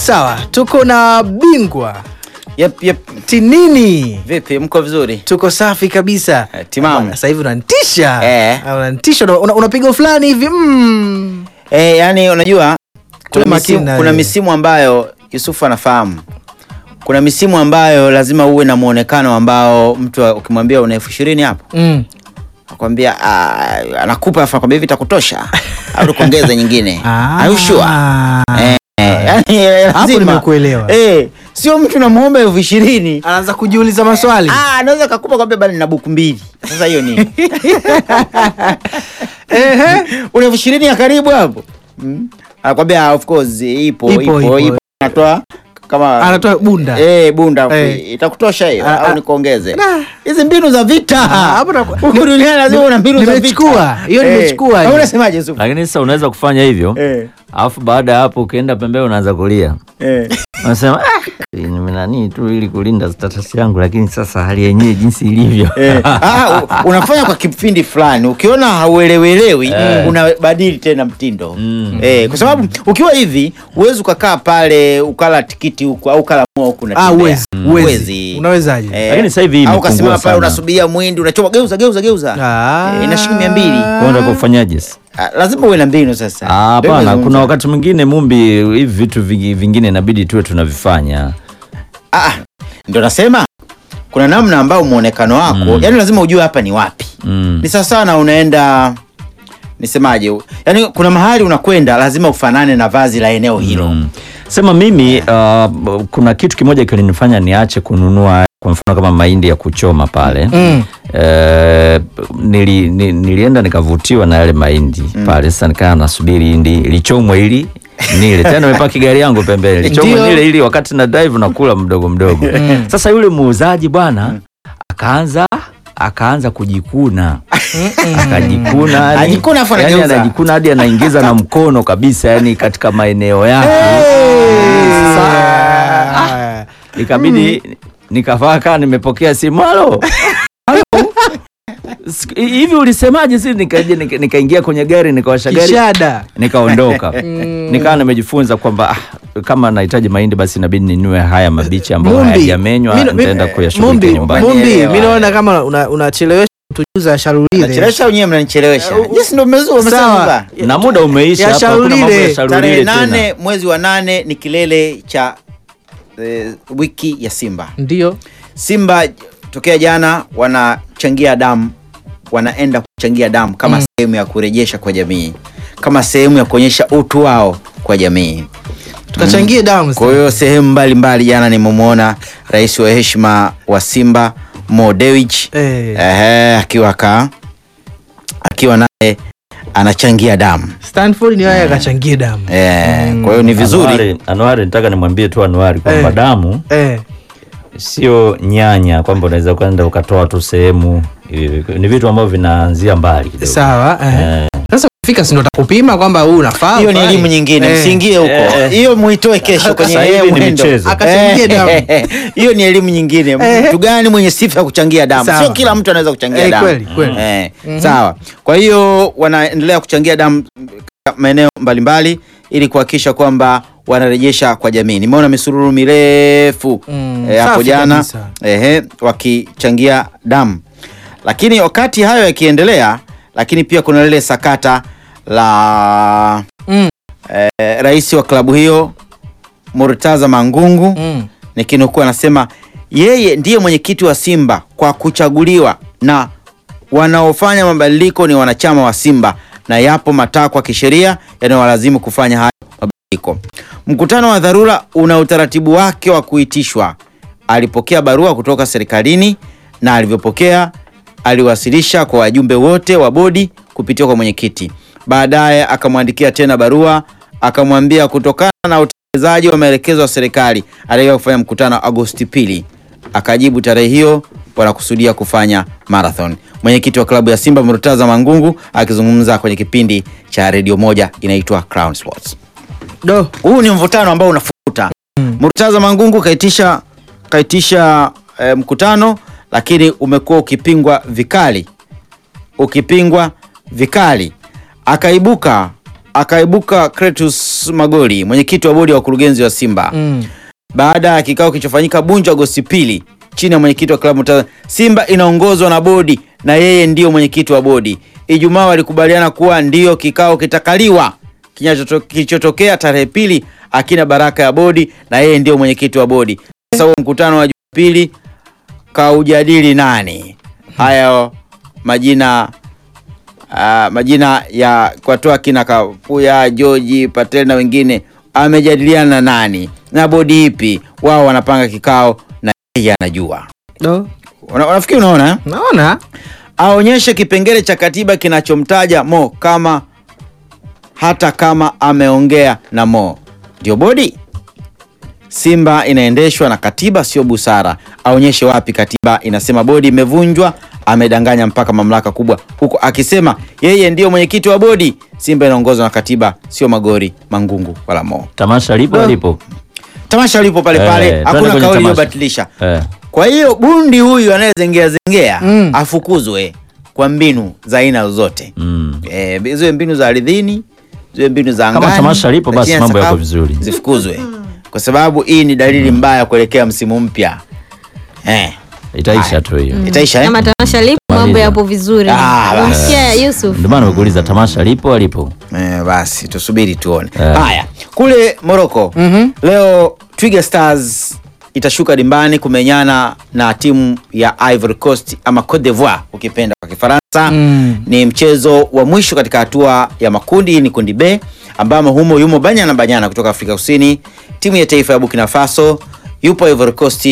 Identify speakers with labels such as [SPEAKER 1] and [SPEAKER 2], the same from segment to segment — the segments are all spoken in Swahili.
[SPEAKER 1] Sawa, tuko na bingwa
[SPEAKER 2] Yep, yep.
[SPEAKER 1] Tinini.
[SPEAKER 2] Vipi, mko vizuri?
[SPEAKER 1] Tuko safi kabisa.
[SPEAKER 2] Eh, timamu.
[SPEAKER 1] Bwana, Sasa hivi unanitisha.
[SPEAKER 2] Eh.
[SPEAKER 1] Ah, Unanitisha una- una- unapiga fulani hivi. Mm.
[SPEAKER 2] Eh, yani unajua kuna,
[SPEAKER 1] makini
[SPEAKER 2] misimu,
[SPEAKER 1] na
[SPEAKER 2] kuna
[SPEAKER 1] wewe.
[SPEAKER 2] misimu ambayo Yusufu anafahamu. Kuna misimu ambayo lazima uwe na muonekano ambao mtu ukimwambia una elfu ishirini hapo
[SPEAKER 1] Mm.
[SPEAKER 2] akwambia ah, anakupa afu akwambia hivi itakutosha au kuongeza nyingine. Are you sure? Eh, eh, yani eh,
[SPEAKER 1] Hapo
[SPEAKER 2] lazima.
[SPEAKER 1] nimekuelewa.
[SPEAKER 2] Eh, sio mtu namuomba elfu ishirini
[SPEAKER 1] Anaanza kujiuliza maswali.
[SPEAKER 2] Ah, anaweza kakupa kwambia bali nina buku mbili. Sasa hiyo nini?
[SPEAKER 1] Ehe.
[SPEAKER 2] una elfu ishirini ya karibu hapo mm. anakwambia "Ah, of course ipo
[SPEAKER 1] Ipo,
[SPEAKER 2] ipo
[SPEAKER 1] ipo.
[SPEAKER 2] ipo, anatoa kama
[SPEAKER 1] Anatoa bunda.
[SPEAKER 2] eh bunda
[SPEAKER 1] Eh.
[SPEAKER 2] itakutosha hiyo
[SPEAKER 1] Ah, ah.
[SPEAKER 2] au nikuongeze
[SPEAKER 1] Nah.
[SPEAKER 2] hizi mbinu za vita
[SPEAKER 1] hapo na-
[SPEAKER 2] Huku duniani lazima una mbinu za vita
[SPEAKER 1] Nimechukua. Hiyo
[SPEAKER 2] Eh.
[SPEAKER 1] nimechukua
[SPEAKER 2] Au
[SPEAKER 1] hiyo.
[SPEAKER 2] unasemaje Yusuf
[SPEAKER 3] lakini sasa unaweza kufanya hivyo
[SPEAKER 2] eh
[SPEAKER 3] alafu baada ya hapo ukienda pembeni unaanza kulia
[SPEAKER 2] eh
[SPEAKER 3] unasema ah, ni nani tu ili kulinda status yangu lakini sasa hali yenyewe jinsi ilivyo
[SPEAKER 2] Eh, ah, u- unafanya kwa kipindi fulani ukiona hauelewelewi unabadili tena mtindo
[SPEAKER 3] Mm.
[SPEAKER 2] eh, kwa sababu ukiwa hivi huwezi ukakaa pale ukala tikiti huku au ukala mua huku
[SPEAKER 1] Ah,
[SPEAKER 2] unatembea.
[SPEAKER 1] uwezi. Uwezi.
[SPEAKER 2] Huwezi.
[SPEAKER 1] Unawezaje?
[SPEAKER 2] Eh,
[SPEAKER 3] Lakini sasa hivi hii
[SPEAKER 2] au
[SPEAKER 3] imepungua
[SPEAKER 2] ukasimama pale
[SPEAKER 3] sana.
[SPEAKER 2] unasubiria mwindi unachoma geuza geuza geuza
[SPEAKER 1] Ah.
[SPEAKER 2] Eh, ina shilingi mia mbili
[SPEAKER 3] Kwa unataka kufanyaje sasa?
[SPEAKER 2] Ah, lazima uwe na mbinu sasa
[SPEAKER 3] Ah,
[SPEAKER 2] Ndio
[SPEAKER 3] hapana
[SPEAKER 2] nazungumza.
[SPEAKER 3] kuna wakati mwingine mumbi hivi vitu vingi- vingine inabidi tuwe tunavifanya
[SPEAKER 2] Ah, ah, ndio nasema kuna namna ambao muonekano wako
[SPEAKER 3] Mm.
[SPEAKER 2] yani lazima ujue hapa ni wapi
[SPEAKER 3] mm.
[SPEAKER 2] ni sawa sana unaenda nisemaje yani kuna mahali unakwenda lazima ufanane na vazi la eneo hilo
[SPEAKER 3] Mm. Sema mimi uh, kuna kitu kimoja kilinifanya niache kununua kwa mfano kama mahindi ya kuchoma pale
[SPEAKER 1] Mm.
[SPEAKER 3] Eh, nili, ni, nilienda nikavutiwa na yale mahindi pale. Sasa nikaa nasubiri hindi lichomwe ili nile tena, nimepaki gari yangu pembeni lichomwe
[SPEAKER 1] Ndio.
[SPEAKER 3] nile ili wakati na drive nakula mdogo mdogo. Sasa yule muuzaji bwana akaanza akaanza kujikuna akajikuna yani-
[SPEAKER 2] Ajikuna afu
[SPEAKER 3] yani
[SPEAKER 2] anageuza.
[SPEAKER 3] anajikuna hadi anaingiza na mkono kabisa yani katika maeneo yake
[SPEAKER 1] Ah.
[SPEAKER 3] ikabidi nikavaa kaa nimepokea simu halo Halo? Siku- hivi ulisemaje si nikaja nika- nikaingia kwenye gari nikawasha gari
[SPEAKER 1] Kishada.
[SPEAKER 3] nikaondoka nikawa nimejifunza kwamba ah, kama nahitaji mahindi basi inabidi ninue haya mabichi ambayo
[SPEAKER 1] Mumbi.
[SPEAKER 3] hayajamenywa
[SPEAKER 1] Mimi-
[SPEAKER 3] nitaenda
[SPEAKER 1] Mumbi,
[SPEAKER 3] kuyashughulikia nyumbani
[SPEAKER 1] Mumbi,
[SPEAKER 2] Elewa.
[SPEAKER 1] mi naona kama una- unachelewesha kutujuza sharulile.
[SPEAKER 2] nachelewesha wenyewe mnanichelewesha
[SPEAKER 1] Eh, u-
[SPEAKER 2] yes ndo mmezua
[SPEAKER 1] Sawa.
[SPEAKER 2] mmesema
[SPEAKER 3] na muda umeisha
[SPEAKER 1] Ya
[SPEAKER 3] hapa hakuna mambo
[SPEAKER 1] shaulile.
[SPEAKER 3] ya shaulile
[SPEAKER 2] tarehe
[SPEAKER 3] tena.
[SPEAKER 2] nane mwezi wa nane ni kilele cha eh, wiki ya simba
[SPEAKER 1] Ndio.
[SPEAKER 2] simba tokea jana wanachangia damu wanaenda kuchangia damu kama sehemu ya kurejesha kwa jamii kama sehemu ya kuonyesha utu wao kwa jamii
[SPEAKER 1] Tukachangie damu.
[SPEAKER 2] kwa hiyo sehemu mbalimbali jana nimemwona rais wa heshima wa simba Mo Dewji
[SPEAKER 1] Eh.
[SPEAKER 2] ehe, akiwa ka akiwa naye anachangia damu
[SPEAKER 1] Stanford ni yeye akachangie damu.
[SPEAKER 2] eh, kwa hiyo ni vizuri
[SPEAKER 3] Anuari, Anuari nataka nimwambie tu Anuari kwamba
[SPEAKER 1] Eh.
[SPEAKER 3] damu
[SPEAKER 1] Eh.
[SPEAKER 3] sio nyanya kwamba unaweza kwenda ukatoa tu sehemu hivi. ni vitu ambavyo vinaanzia mbali kidogo.
[SPEAKER 1] Sawa. Eh. Sasa ukifika si ndo takupima kwamba huu unafaa.
[SPEAKER 2] hiyo ni
[SPEAKER 1] ufai.
[SPEAKER 2] elimu nyingine
[SPEAKER 1] Eh.
[SPEAKER 2] msiingie huko
[SPEAKER 3] Eh.
[SPEAKER 2] hiyo muitoe kesho kwenye
[SPEAKER 3] Sasa hivi
[SPEAKER 2] yeye
[SPEAKER 3] ni
[SPEAKER 2] mwendo.
[SPEAKER 3] michezo.
[SPEAKER 1] Akachangie damu.
[SPEAKER 2] Eh, hiyo ni elimu nyingine mtu gani mwenye sifa ya kuchangia damu
[SPEAKER 1] Sawa.
[SPEAKER 2] sio kila mtu anaweza kuchangia
[SPEAKER 1] Eh,
[SPEAKER 2] damu
[SPEAKER 1] kweli, kweli.
[SPEAKER 2] Eh, sawa kwa hiyo wanaendelea kuchangia damu katika maeneo mbalimbali ili kuhakikisha kwamba wanarejesha kwa jamii nimeona misururu mirefu
[SPEAKER 1] Mm,
[SPEAKER 2] eh, hapo
[SPEAKER 1] safi
[SPEAKER 2] jana
[SPEAKER 1] kabisa.
[SPEAKER 2] ehe, wakichangia damu lakini wakati hayo yakiendelea lakini pia kuna lile sakata la
[SPEAKER 1] Mm.
[SPEAKER 2] eh, rais wa klabu hiyo Murtaza Mangungu
[SPEAKER 1] Mm.
[SPEAKER 2] nikinukuu anasema yeye ndiye mwenyekiti wa Simba kwa kuchaguliwa na wanaofanya mabadiliko ni wanachama wa Simba na yapo matakwa ya kisheria yanayowalazimu kufanya hayo mabadiliko. Mkutano wa dharura una utaratibu wake wa kuitishwa. Alipokea barua kutoka serikalini na alivyopokea aliwasilisha kwa wajumbe wote wa bodi kupitia kwa mwenyekiti. Baadaye akamwandikia tena barua akamwambia kutokana na utekelezaji wa maelekezo ya serikali aliyoa kufanya mkutano Agosti pili. Akajibu tarehe hiyo wanakusudia kufanya marathon. Mwenyekiti wa klabu ya Simba Murtaza Mangungu akizungumza kwenye kipindi cha redio moja inaitwa Crown Sports.
[SPEAKER 1] Do.
[SPEAKER 2] Huu ni mvutano ambao unafuta. Murtaza Mangungu kaitisha kaitisha eh, mkutano lakini umekuwa ukipingwa vikali, ukipingwa vikali. Akaibuka akaibuka Kretus Magoli, mwenyekiti wa bodi ya wakurugenzi wa Simba
[SPEAKER 1] Mm.
[SPEAKER 2] baada ya kikao kilichofanyika Bunju Agosti pili chini ya mwenyekiti wa klabu ta- Simba inaongozwa na bodi na yeye ndiyo mwenyekiti wa bodi. Ijumaa walikubaliana kuwa ndiyo kikao kitakaliwa. Kinachoto- Kilichotokea tarehe pili akina baraka ya bodi na yeye ndiyo mwenyekiti wa bodi. Sasa huo mkutano wa Jumapili kaujadili nani? Hayo majina ah, majina ya kwatoa kina Kapuya, George Patel na wengine amejadiliana na nani na bodi ipi? Wao wanapanga kikao na yeye anajua.
[SPEAKER 1] Do.
[SPEAKER 2] Una- Unafikiri unaona eh?
[SPEAKER 1] Naona
[SPEAKER 2] aonyeshe kipengele cha katiba kinachomtaja Mo kama hata kama ameongea na Mo. Ndio bodi. Simba inaendeshwa na katiba, sio busara. Aonyeshe wapi katiba inasema bodi imevunjwa. Amedanganya mpaka mamlaka kubwa huko, akisema yeye ndiyo mwenyekiti wa bodi. Simba inaongozwa na katiba, sio Magori, Mangungu wala Mo.
[SPEAKER 3] Tamasha lipo
[SPEAKER 1] Well,
[SPEAKER 3] lipo.
[SPEAKER 2] Tamasha lipo pale pale,
[SPEAKER 3] Eh, twende
[SPEAKER 2] hakuna
[SPEAKER 3] kwenye
[SPEAKER 2] kauli
[SPEAKER 3] tamasha.
[SPEAKER 2] iliyobatilisha.
[SPEAKER 3] Eh.
[SPEAKER 2] Kwa hiyo bundi huyu anayezengea zengea
[SPEAKER 1] Mm.
[SPEAKER 2] afukuzwe kwa mbinu za aina zote
[SPEAKER 3] Mm.
[SPEAKER 2] eh, ziwe mbinu za ardhini, ziwe mbinu za
[SPEAKER 3] Kama
[SPEAKER 2] angani.
[SPEAKER 3] tamasha lipo,
[SPEAKER 2] za
[SPEAKER 3] basi
[SPEAKER 2] chini ya
[SPEAKER 3] mambo yako
[SPEAKER 2] sakafu,
[SPEAKER 3] vizuri.
[SPEAKER 2] zifukuzwe kwa sababu hii ni dalili mbaya kuelekea msimu mpya eh,
[SPEAKER 3] Itaisha tu hiyo.
[SPEAKER 2] itaisha eh?
[SPEAKER 4] Kama tamasha lipo mambo
[SPEAKER 3] Maliza.
[SPEAKER 4] yapo vizuri.
[SPEAKER 2] Ah, basi.
[SPEAKER 4] Umsikia Yusuf?
[SPEAKER 3] Ndio maana nimekuuliza tamasha lipo alipo.
[SPEAKER 2] Eh, basi tusubiri tuone.
[SPEAKER 3] Eh.
[SPEAKER 2] Haya, kule Morocco
[SPEAKER 1] Mhm.
[SPEAKER 2] leo Twiga Stars itashuka dimbani kumenyana na timu ya Ivory Coast ama Cote d'Ivoire ukipenda kwa Kifaransa.
[SPEAKER 1] Mm.
[SPEAKER 2] Ni mchezo wa mwisho katika hatua ya makundi, ni kundi B ambamo humo yumo Banyana Banyana kutoka Afrika Kusini, timu ya taifa ya Burkina Faso, yupo Ivory Coast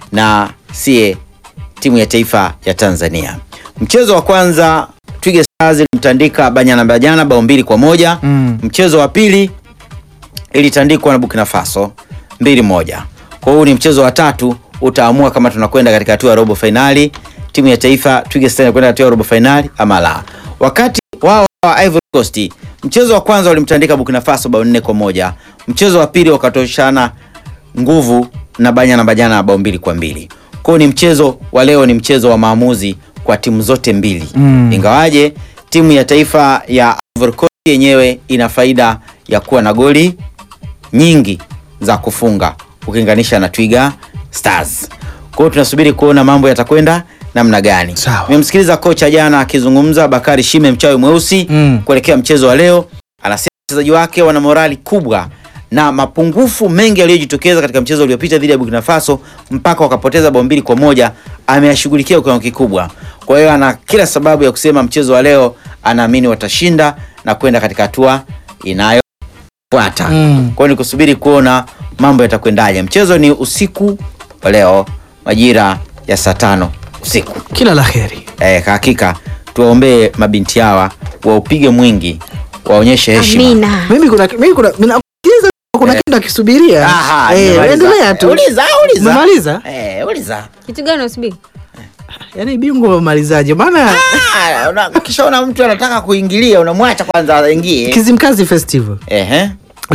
[SPEAKER 2] na sie timu ya taifa ya Tanzania. Mchezo wa kwanza Twiga Stars ilimtandika Banyana Banyana bao mbili kwa moja.
[SPEAKER 1] Mm.
[SPEAKER 2] Mchezo wa pili ilitandikwa na Burkina Faso mbili moja. Kwa hiyo ni mchezo wa tatu utaamua kama tunakwenda katika hatua ya robo fainali, timu ya taifa Twiga Stars inakwenda hatua ya robo fainali ama la. Wakati wao wa Ivory Coast mchezo wa kwanza walimtandika Burkina Faso bao nne kwa moja. Mchezo wa pili wakatoshana nguvu na Banyana Banyana bao mbili kwa mbili. Kwa hiyo ni mchezo wa leo, ni mchezo wa maamuzi kwa timu zote mbili
[SPEAKER 1] Mm.
[SPEAKER 2] ingawaje timu ya taifa ya Ivory Coast yenyewe ina faida ya kuwa na goli nyingi za kufunga ukilinganisha na Twiga Stars. Kwa hiyo tunasubiri kuona mambo yatakwenda namna gani.
[SPEAKER 1] Sawa.
[SPEAKER 2] Nimemsikiliza kocha jana akizungumza, Bakari Shime mchawi mweusi
[SPEAKER 1] Mm.
[SPEAKER 2] kuelekea mchezo wa leo, anasema wachezaji wake wana morali kubwa na mapungufu mengi yaliyojitokeza katika mchezo uliopita dhidi ya Burkina Faso mpaka wakapoteza bao mbili kwa moja ameyashughulikia kwa kiwango kikubwa. Kwa hiyo ana kila sababu ya kusema mchezo wa leo anaamini watashinda na kwenda katika hatua inayofuata.
[SPEAKER 1] Mm.
[SPEAKER 2] Kwa hiyo ni kusubiri kuona mambo yatakwendaje. Mchezo ni usiku wa leo majira ya saa tano usiku.
[SPEAKER 1] Kila la heri.
[SPEAKER 2] Eh, hakika tuwaombee mabinti hawa waupige mwingi, waonyeshe heshima.
[SPEAKER 4] Amina.
[SPEAKER 1] Mimi kuna mimi kuna mina- kiza- kuna kitu nakisubiria.
[SPEAKER 2] Aha,
[SPEAKER 1] Eh,
[SPEAKER 2] nimemaliza.
[SPEAKER 1] endelea tu.
[SPEAKER 2] Uliza, uliza.
[SPEAKER 1] Umemaliza?
[SPEAKER 2] Eh, uliza.
[SPEAKER 4] Kitu gani unasubiri?
[SPEAKER 1] Yaani bingwa umemalizaje? Maana
[SPEAKER 2] Ah, una- Ukishaona mtu anataka kuingilia unamwacha kwanza aingie.
[SPEAKER 1] Kizimkazi Festival
[SPEAKER 2] Ehe.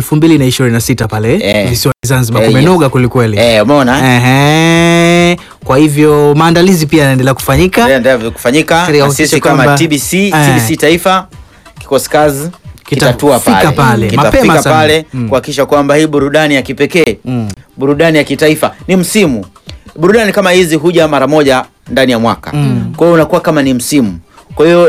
[SPEAKER 1] 2026 pale
[SPEAKER 2] Eh.
[SPEAKER 1] visiwani Zanzibar
[SPEAKER 2] Eh,
[SPEAKER 1] kumenoga kwelikweli.
[SPEAKER 2] Eh, umeona?
[SPEAKER 1] Ehe. Kwa hivyo maandalizi pia yanaendelea kufanyika.
[SPEAKER 2] Ndio ndio kufanyika
[SPEAKER 1] Katika
[SPEAKER 2] na
[SPEAKER 1] kuhakikisha
[SPEAKER 2] sisi kama
[SPEAKER 1] kwamba-
[SPEAKER 2] TBC,
[SPEAKER 1] Eh.
[SPEAKER 2] TBC Taifa kikosi kazi kitatua
[SPEAKER 1] Kitafika
[SPEAKER 2] pale,
[SPEAKER 1] pale, mapema
[SPEAKER 2] kitafika
[SPEAKER 1] sana.
[SPEAKER 2] pale
[SPEAKER 1] Mm.
[SPEAKER 2] kuhakikisha kwamba hii burudani ya kipekee
[SPEAKER 1] Mm.
[SPEAKER 2] burudani ya kitaifa ni msimu. Burudani kama hizi huja mara moja ndani ya mwaka, kwa hiyo unakuwa kama ni msimu. Kwa hiyo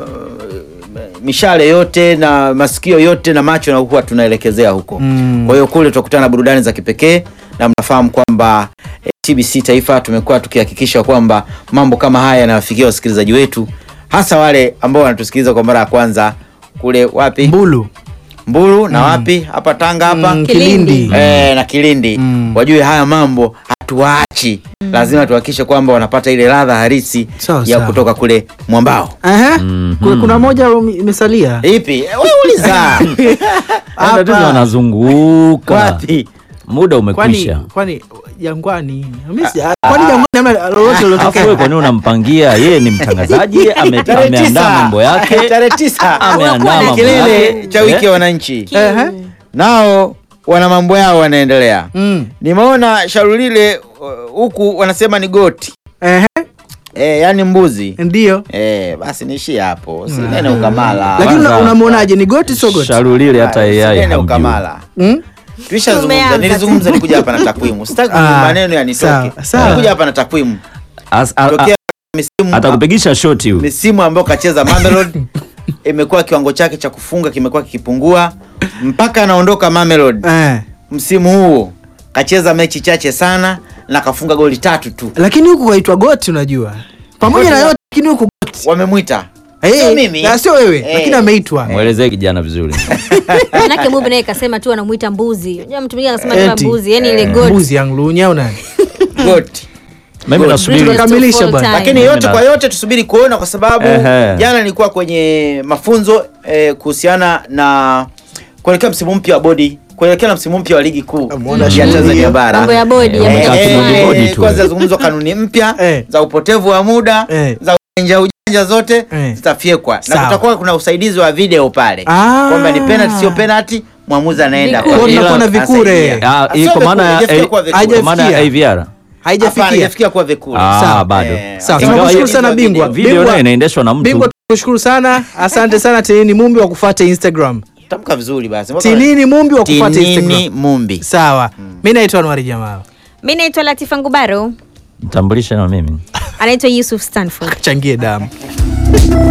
[SPEAKER 2] uh, mishale yote na masikio yote na macho na huwa tunaelekezea huko.
[SPEAKER 1] Mm.
[SPEAKER 2] Kwa hiyo kule tutakutana na burudani za kipekee, na mnafahamu kwamba eh, TBC Taifa tumekuwa tukihakikisha kwamba mambo kama haya yanawafikia wasikilizaji wetu, hasa wale ambao wanatusikiliza kwa mara ya kwanza kule wapi
[SPEAKER 1] Mbulu.
[SPEAKER 2] Mbulu na wapi hapa Tanga hapa
[SPEAKER 1] Mm,
[SPEAKER 4] Kilindi.
[SPEAKER 1] Kilindi.
[SPEAKER 2] eh, na Kilindi
[SPEAKER 1] Mm.
[SPEAKER 2] wajue haya mambo hatuachi, lazima tuhakikishe kwamba wanapata ile ladha halisi
[SPEAKER 1] Sawa,
[SPEAKER 2] ya
[SPEAKER 1] sawa.
[SPEAKER 2] kutoka kule mwambao.
[SPEAKER 1] Aha.
[SPEAKER 3] Mhm.
[SPEAKER 1] Kuna- Kuna moja imesalia.
[SPEAKER 2] Ipi? Eh, wewe uliza
[SPEAKER 3] Hapa tatizo wanazunguka.
[SPEAKER 2] wapi?
[SPEAKER 3] Muda
[SPEAKER 1] Kwani
[SPEAKER 3] umekwisha.
[SPEAKER 1] kwani Jangwani. Mimi si- Kwani Jangwani hamna lolote
[SPEAKER 3] Alafu wewe
[SPEAKER 1] lilotokea?
[SPEAKER 3] kwa nini unampangia? Yeye ni mtangazaji, ame-
[SPEAKER 2] Tarehe
[SPEAKER 3] ameandaa
[SPEAKER 2] tisa.
[SPEAKER 3] mambo yake.
[SPEAKER 2] tarehe tisa
[SPEAKER 3] Ameandaa
[SPEAKER 2] Ni
[SPEAKER 3] mambo
[SPEAKER 2] kilele
[SPEAKER 3] yake.
[SPEAKER 2] cha wiki ya
[SPEAKER 3] Eh?
[SPEAKER 2] wananchi,
[SPEAKER 1] Ehe.
[SPEAKER 2] nao wana mambo yao wanaendelea.
[SPEAKER 1] Mm.
[SPEAKER 2] Nimeona shauri lile uh, huku wanasema ni goti
[SPEAKER 1] Ehe.
[SPEAKER 2] Eh, yani mbuzi.
[SPEAKER 1] ndio
[SPEAKER 2] Eh, basi niishie hapo. Sinene ukamala.
[SPEAKER 1] lakini una-
[SPEAKER 3] Kwanza-
[SPEAKER 1] unamwonaje ni goti sio goti
[SPEAKER 3] Sharulile hata AI
[SPEAKER 2] Sinene
[SPEAKER 3] hamjui.
[SPEAKER 2] ukamala.
[SPEAKER 1] Mm?
[SPEAKER 2] Tulishazungumza,
[SPEAKER 4] Tumeanza
[SPEAKER 2] nilizungumza nikuja hapa na takwimu. Sitaki
[SPEAKER 1] Ah,
[SPEAKER 2] maneno yanitoke.
[SPEAKER 1] sawa, sawa.
[SPEAKER 2] Nilikuja hapa na takwimu.
[SPEAKER 3] As- a- a-
[SPEAKER 2] Tokea misimu
[SPEAKER 3] atakupigisha shoti huyu
[SPEAKER 2] misimu ambayo kacheza Mamelodi imekuwa kiwango chake cha kufunga kimekuwa kikipungua mpaka anaondoka Mamelodi.
[SPEAKER 1] eh.
[SPEAKER 2] Msimu huu kacheza mechi chache sana na kafunga goli tatu tu.
[SPEAKER 1] lakini huku kaitwa goti unajua pamoja na yote lakini huku goti
[SPEAKER 2] Wamemwita
[SPEAKER 1] Eh,
[SPEAKER 2] Sio mimi.
[SPEAKER 1] na sio wewe
[SPEAKER 2] Eh.
[SPEAKER 1] lakini ameitwa
[SPEAKER 3] mwelezee kijana vizuri
[SPEAKER 4] manake mubi naye kasema tu anamuita mbuzi unajua mtu mwingine anasema tu
[SPEAKER 1] Eti.
[SPEAKER 4] mbuzi yani ile goat
[SPEAKER 1] mbuzi yanglunya au nani
[SPEAKER 2] goti.
[SPEAKER 3] mimi
[SPEAKER 2] Good.
[SPEAKER 3] nasubiri
[SPEAKER 4] Greatest of
[SPEAKER 1] Tukamilisha
[SPEAKER 4] all
[SPEAKER 1] bwana.
[SPEAKER 4] time.
[SPEAKER 2] Lakini
[SPEAKER 3] Mimi
[SPEAKER 2] yote
[SPEAKER 3] na-
[SPEAKER 2] kwa yote tusubiri kuona, kwa sababu
[SPEAKER 3] Ehe.
[SPEAKER 2] jana nilikuwa kwenye mafunzo eh, kuhusiana na kuelekea msimu mpya wa bodi kuelekea na msimu mpya wa ligi kuu
[SPEAKER 1] Muona
[SPEAKER 2] ya
[SPEAKER 1] shughuli
[SPEAKER 2] Tanzania
[SPEAKER 1] hiyo.
[SPEAKER 2] bara.
[SPEAKER 4] mambo ya bodi ya
[SPEAKER 3] Eh,
[SPEAKER 4] moja
[SPEAKER 3] eh,
[SPEAKER 4] kwa
[SPEAKER 3] kibodi
[SPEAKER 4] moja.
[SPEAKER 3] bodi
[SPEAKER 2] eh,
[SPEAKER 3] tu.
[SPEAKER 2] kwanza zungumzwa kanuni mpya
[SPEAKER 1] Eh.
[SPEAKER 2] za upotevu wa muda
[SPEAKER 1] Eh.
[SPEAKER 2] za ujanja ujanja zote
[SPEAKER 1] Eh.
[SPEAKER 2] zitafyekwa na
[SPEAKER 1] Sawa.
[SPEAKER 2] kutakuwa kuna usaidizi wa video pale
[SPEAKER 1] Ah.
[SPEAKER 2] kwamba ni penalty sio penalty mwamuzi anaenda
[SPEAKER 4] Vikure.
[SPEAKER 2] kwa-
[SPEAKER 1] Kunakuwa na
[SPEAKER 2] Ila-
[SPEAKER 1] vikure.
[SPEAKER 2] anasaidia.
[SPEAKER 3] Ah,
[SPEAKER 2] Sio
[SPEAKER 3] hii kwa maana ya-
[SPEAKER 2] vikure, haijafikia
[SPEAKER 3] eh,
[SPEAKER 2] kuwa vikure.
[SPEAKER 3] kwa maana ya AVR
[SPEAKER 2] Hapana,
[SPEAKER 1] haijafikia
[SPEAKER 2] haijafikia kuwa vikure.
[SPEAKER 3] Ah,
[SPEAKER 1] Sawa.
[SPEAKER 3] bado
[SPEAKER 2] Eh,
[SPEAKER 1] Sawa,
[SPEAKER 3] Ingawa
[SPEAKER 1] tunakushukuru
[SPEAKER 3] hiyo-
[SPEAKER 1] sana bingwa.
[SPEAKER 3] video
[SPEAKER 1] Bingwa-
[SPEAKER 3] nayo inaendeshwa na mtu
[SPEAKER 1] bingwa tukushukuru sana asante sana tinini mumbi wa kufuata instagram
[SPEAKER 2] Tamka vizuri basi.
[SPEAKER 1] tinini mumbi wa kufuata
[SPEAKER 2] Tinini
[SPEAKER 1] instagram
[SPEAKER 2] Mumbi.
[SPEAKER 1] sawa mi naitwa anwari jamaa
[SPEAKER 4] mi naitwa latifa ngubaro
[SPEAKER 3] mtambulishe na mimi
[SPEAKER 4] anaitwa yusuf stanford
[SPEAKER 1] changie damu